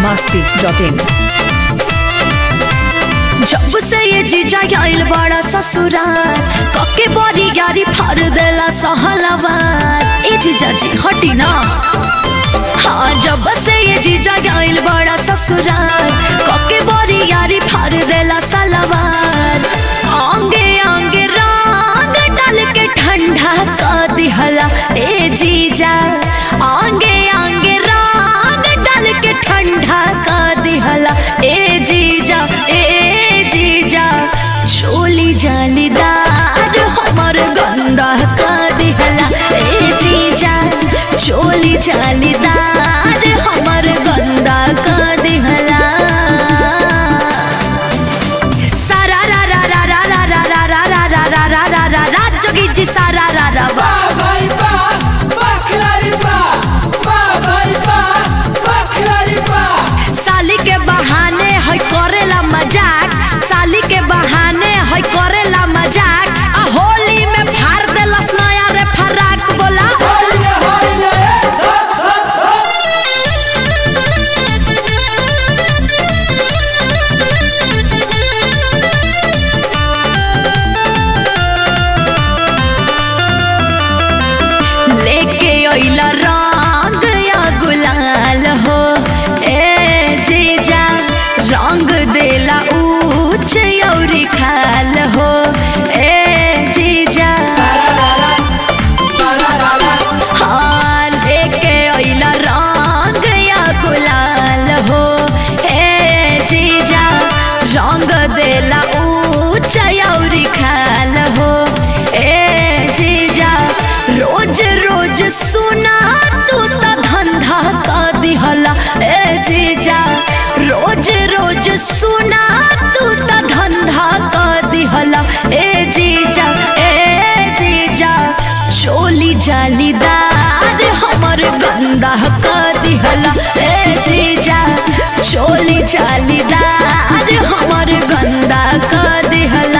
masti.in जब से ये जीजा आइल बड़ा ससुराल कके बड़ी यारी फार देला सहलवार ए जीजा जी हटी ना हाँ जब से ये जीजा आइल बड़ा ससुराल कके बड़ी यारी फार देला सलवार आंगे आंगे रंग डाल के ठंडा कर दिहला ए जीजा आंगे आंगे रंग डाल के ठंडा कर दिहला ए जीजा ए जीजा चोली जालीदार हमर गंदा कर दिहला ए जीजा चोली जालीदार हमर गंदा कर दिहला सारा रा रा रा रा रा रा रा रा रा रा रा रा रा रा रा जोगी जी सारा रा रा वा भाई बा बखलारी बा बा भाई बा बखलारी बा साली के बहाने है करेला मजाक साली के बहाने है करेला मजाक आ होली में फाड़ देलस नया रे फराक बोला हाय रे हाय रे लेके अइला रंग या गुलाल हो ए जीजा रंग देला ऊंच औरी खाल हो ए जीजा हाँ लेके अइला रंग या गुलाल हो ए जीजा रंग देला ऊंच औरी खाल हो ए जीजा रोज रोज सुना तू त धंधा का दिहला ए जीजा रोज रोज सुना तू त धंधा का दिहला ए जीजा ए जीजा चोली जालीदार हमर गंदा का दिहला ए जीजा चोली जालीदार हमर गंदा का दिहला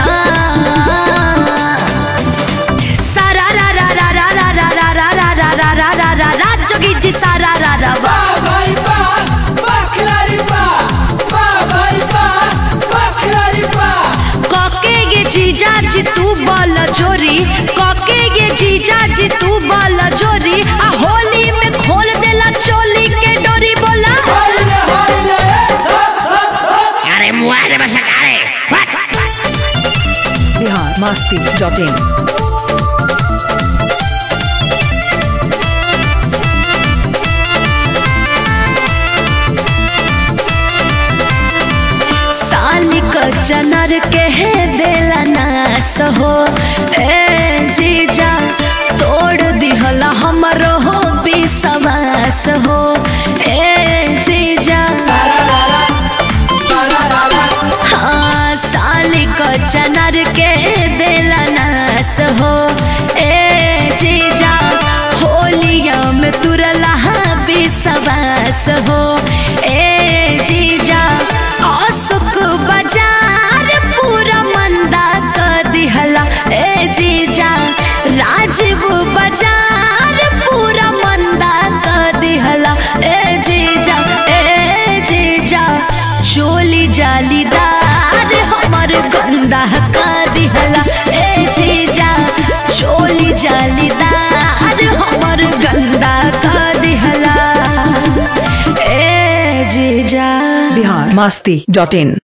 सारा रा रा रा रा रा रा रा रा रा रा रा रा रा रा रा जोगी जी सारा रा रा वा भाई बा बखलारी बा बा भाई बा बखलारी बा कके ये जीजा जी तू बल जोरी कके ये जीजा जी तू बल जोरी आ होली में खोल देला चोली के डोरी बोला हाय रे हाय रे अरे मुआ रे बसका रे Bihar masti.in साली क चनर के है देला नास हो ए जीजा तोड़ दिहला हमरो हो विश्वास हो ए जीजा हाँ साली क चनर के देला नास हो ए जीजा होलिया में तुरला विश्वास हो ए जीजा अशोक बाजार पूरा मंदा कर दिहला ए जीजा राजीव बाजार पूरा मंदा कर दिहला ए जीजा ए जीजा चोली जालीदार हमर गंदा कर दिहला ए जीजा चोली जालीदार हमर गंदा कर दिहला ए जीजा Bihar masti.in